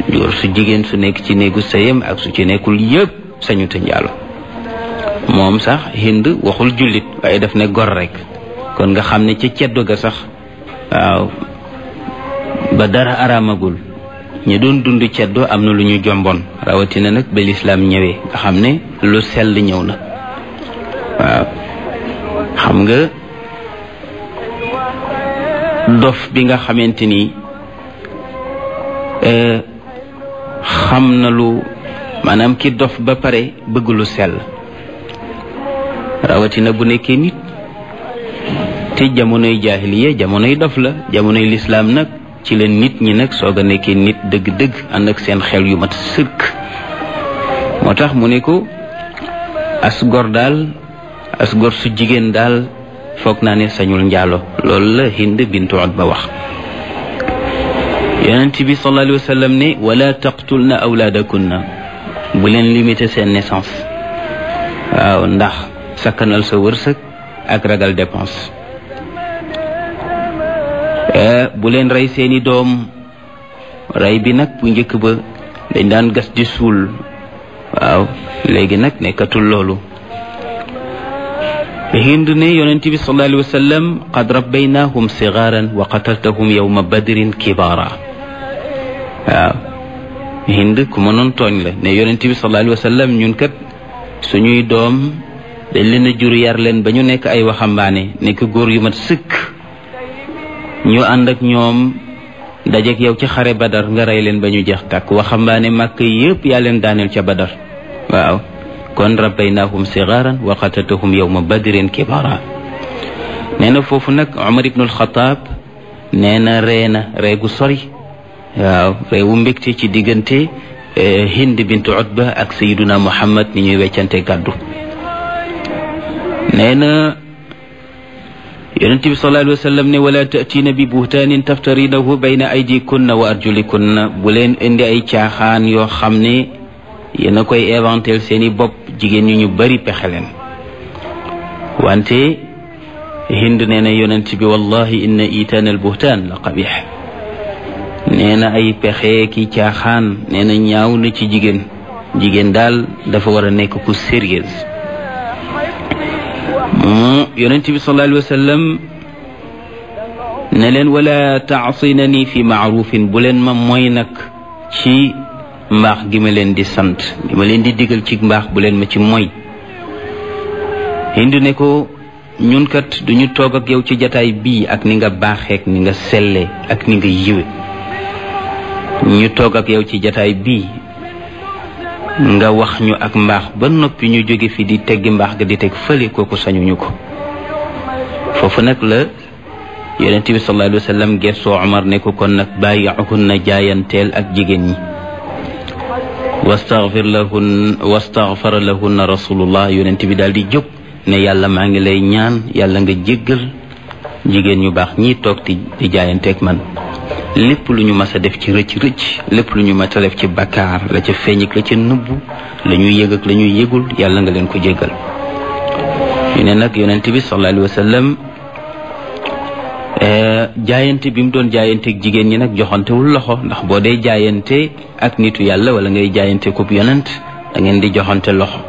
góor su jigéen su nekk ci néegu sëyam ak su ci nekkul yëpp sañu te njaalo moom sax hind waxul jullit waaye daf ne gor rek kon nga xam ne ca ceddo ga sax waaw ba dara araamagul ñi doon dund ceddo am na lu ñu jomboon rawatina nag ba lislaam ñëwee nga xam ne lu sell ñëw na waaw xam nga dof bi nga xamante ni xam na lu maanaam ki dof ba pare bëgg lu sell rawatina bu nekkee nit te jamonoy jaahiliya jamonoy dof la jamonoy lislaam nag ci la nit ñi nag soog a nekkee nit dëgg-dëgg ànd ak seen xel yu mat sëkk moo tax mu ne ko as gor daal as gor su jigéen daal foog naa ne sañul njaalo loolu la hind bintu Utba wax yonent bi sallallahu alayhi wa sallam ne wala taqtulna awlaadakunna bu leen limité seen naissance waaw ndax sakkanal sa wërsëg ak ragal dépense bu leen rey seeni doom rey bi nag bu njëkk ba dañ daan gas di suul waaw léegi nag nekkatul loolu hind ne yonent bi sallallahu alayhi wa sallam qad rabbaynahum sigaaran wa qataltahum yawma badrin kibaara waaw hind ku mënoon tooñ la ne yonent bi sallallahu alayhi wa sallam ñun kat suñuy doom dañ leen a jur yar leen ba ñu nekk ay waxambaane nekk góor yu mat sëkk ñu ànd ak ñoom dajeek yow ci xare badar nga rey leen ba ñu jeex tàkk waxambaane màkk yépp yaa leen daaneel ca badar waaw kon rabbaynahum sigaaran wa qataltahum yawma badrin kibara nee na foofu nag Umar ibn al-Khattab nee na ree na ree gu sori waaw reewu mbégte ci diggante Hind bintu Utba ak Sayyiduna Muhammad ni ñuy weccante gàddu nee na yonent bi sallallahu alayhi wa sallam ne wala taatiina bi buhtaanin taftarinahu bayna aydikunna wa arjulikunna bu leen indi ay caaxaan yoo xam ne yéen a koy éventel seeni bopp jigéen ñu ñu bari pexe leen wante hind nee na yonent bi wallahi inna itaan al buhtaan la qabix nee na ay pexe ki caaxaan nee na ñaaw na ci jigéen jigéen daal dafa war a nekk ku sérieuse mu yonent bi sallallahu alayhi wa sallam ne leen wala taasinani fi maarufin bu leen ma mooy nag ci mbaax gi ma leen di sant gi ma leen di digal ci mbaax bu leen ma ci moy hindu ne ko ñun kat duñu toog ak yow ci jataay bii ak ni nga baaxeek ni nga selle ak ni nga yiwe ñu toog ak yow ci jataay bii nga wax ñu ak mbaax ba noppi ñu jóge fi di teggi mbaax ga di teg fële kooku sañuñu ko foofu nag la yonent bi sallallahu alayhi wa sallam gessoo Omar ne ko kon nag bàyyi'uhunna jaayanteel ak jigéen ñi wastaghfir lahun wastaghfara lahunna rasulullah yonent bi daal di jóg ne yàlla maa ngi lay ñaan yàlla nga jéggal jigéen ñu baax ñii toog di di jaayanteeg man lépp lu ñu mas a def ci rëcc rëcc lépp lu ñu mas a def ci bakkaar la ca feeñ ak la ca nëbbu la ñuy yëg ak la ñuy yëgul yàlla nga leen ko jéggal ñu ne nag yonent bi sallallahu alayhi wa sallam jaayante bi mu doon jaayanteeg jigéen ñi nag joxantewul loxo ndax boo dee jaayante ak nitu yàlla wala ngay jaayante kub yonent da ngeen di joxante loxo